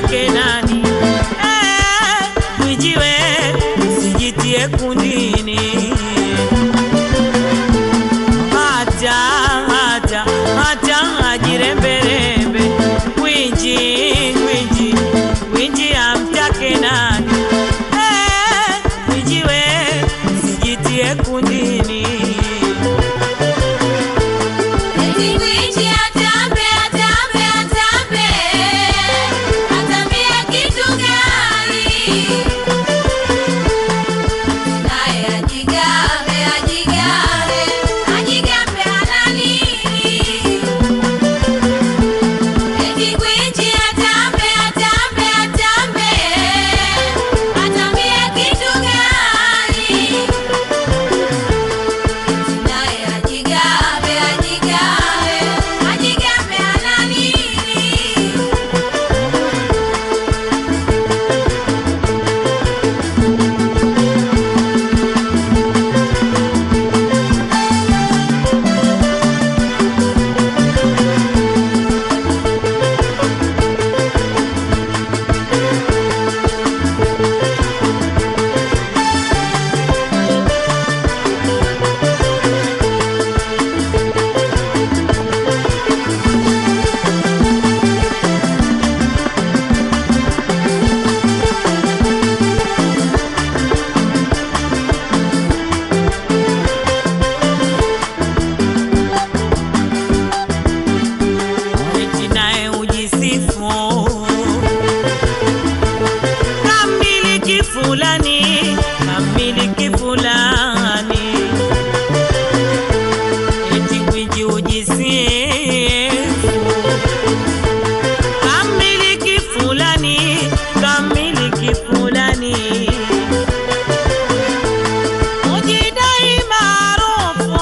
amtake nani? Eh, Mwijiwe usijitie kundini, hata hata hata ajiremberembe. Gwiji gwiji gwiji amtake nani? Eh, Mwijiwe usijitie kundini. Eti gwiji atambe, atambe, atambe. Atambie kitu gani? Naye ajigambe, ajigambe, ajigambe ana nini? Eti gwiji atambe, atambe, atambe. Atambie kitu gani? Naye ajigambe, ajigambe, ajigambe ana nini? eti naye ujisifu kamiliki fulani kamiliki fulani eti gwiji ujisifu kamiliki fulani kamiliki fulani ujidai maarufu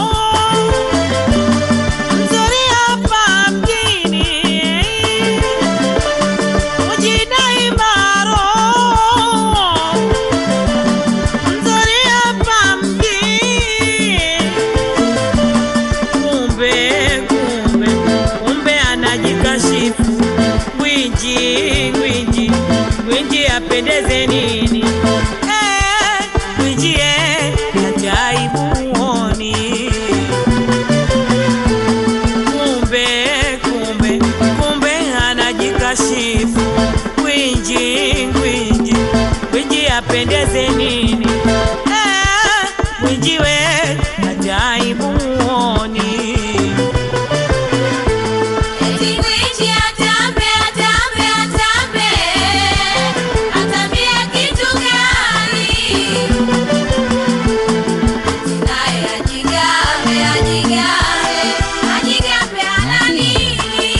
Mzuri hapa mjini, ujidai maarufu. Mzuri hapa mjini, kumbe kumbe kumbe anajikashifu. Gwiji gwiji gwiji apendeze nini? Eh, gwiji eh, ajaibu huoni kumbe kumbe kumbe anajikashifu gwinji gwinji gwinji apendeze nini Eh, gwinji we ajaibu huoni Eti gwiji atambe, atambe, atambe. Atambie kitu gani? Naye ajigambe, ajigambe, ajigambe ana nini?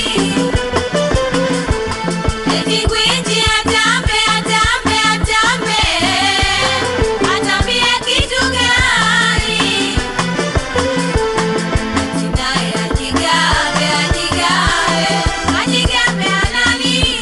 Eti gwiji atambe, atambe, atambe. Atambie kitu gani? Naye ajigambe, ajigambe, ajigambe ana nini?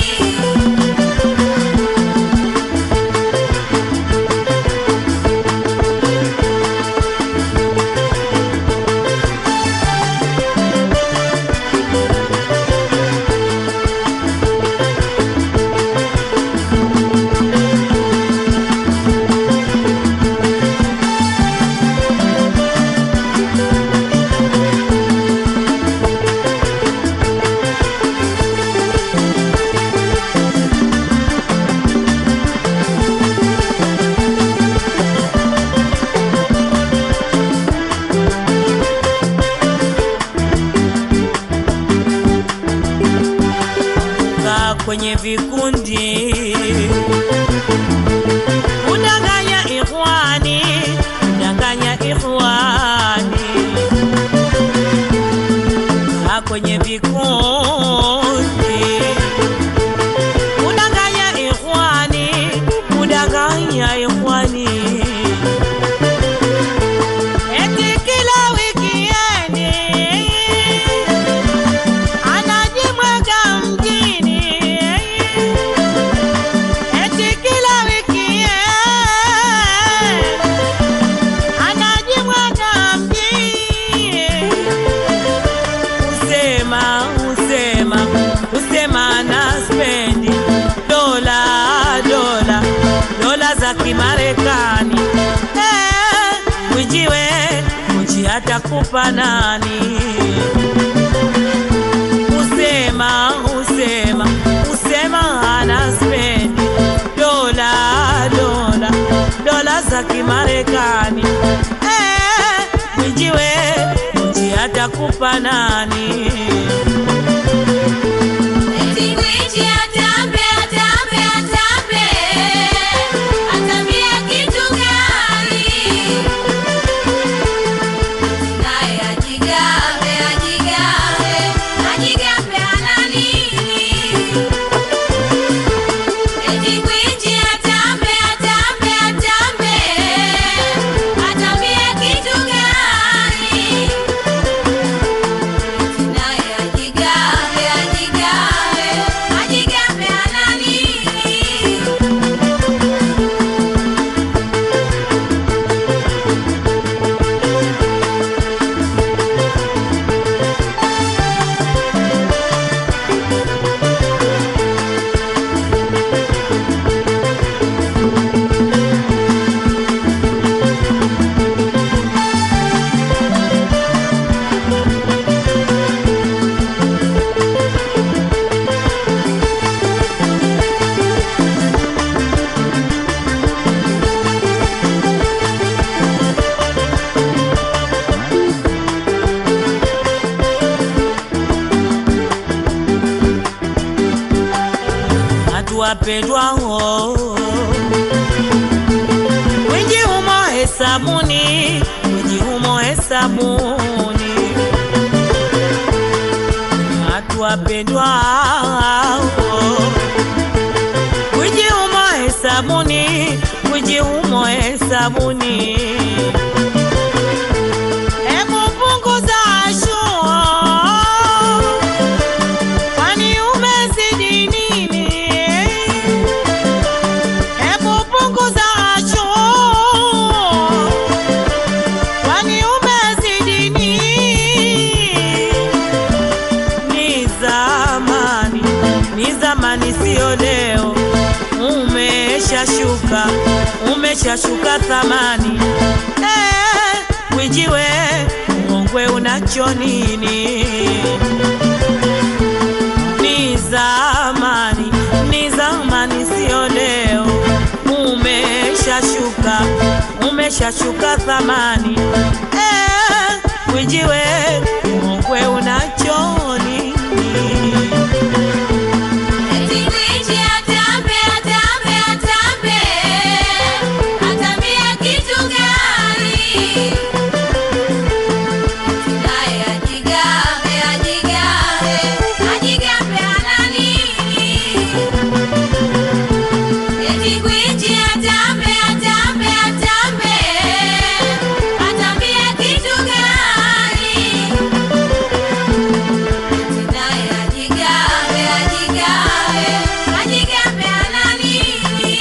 kaa kwenye vikundi kudanganya ikhwani kudanganya ikhwani kaa kwenye vikundi kudanganya ikhwani kudanganya ikhwani eti kila wikiendi anajimwaga mjini eti kila wiki anajimwaga mjini usema usema usema na spendi Kimarekani. Eh, Mwijiwe mji atakupa nani? Usema usema usema ana spend dola dola dola za Kimarekani. Eh, Mwijiwe mji atakupa nani? Eti gwiji atambe, atambe, atambe. Atambie kitu gani? Naye ajigambe, ajigambe, ajigambe ana nini? Eti gwiji atambe, atambe, atambe. Atambie kitu gani? Naye ajigambe, ajigambe, ajigambe ana nini? watu wapendwao, wingi humo hesabuni, wingi humo hesabuni, watu wapendwao, wingi humo hesabuni, wingi humo hesabuni. Hebu punguza shua Kwani umezidi nini? Hebu punguza choo. Kwani umezidi nini? Ni zamani, ni zamani, sio leo. Umeshashuka, umeshashuka thamani. Eh, Mwijiwe, uongwe unacho nini? ni zamani, ni zamani, sio leo. Umeshashuka, umeshashuka thamani. Eh, Mwijiwe, uongwe unacho nini? Eti gwiji atambe, atambe, atambe. Atambie kitu gani? Naye ajigambe, ajigambe, ajigambe ana nini? Eti gwiji atambe, atambe, atambe. Atambie kitu gani? Naye ajigambe, ajigambe, ajigambe ana nini?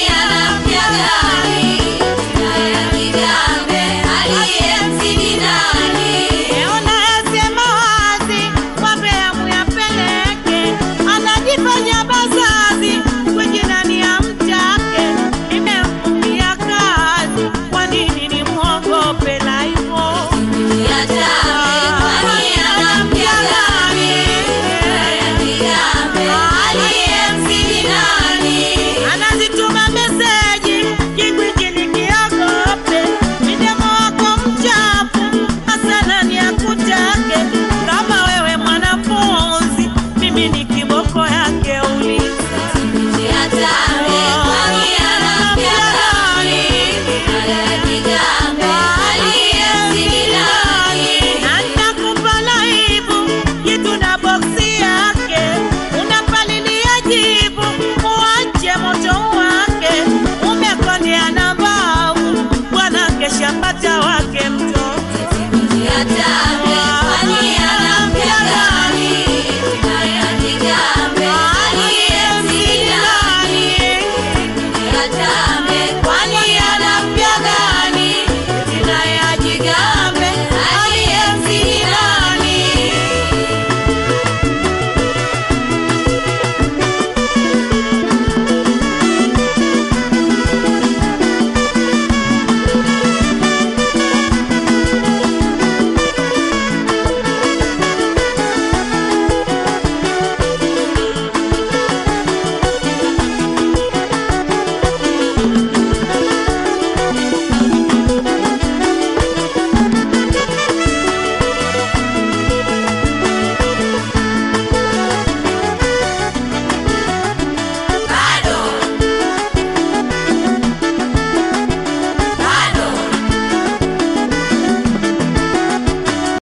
Kwani anamjagani naye ajigambe aliyemzidi nani? hata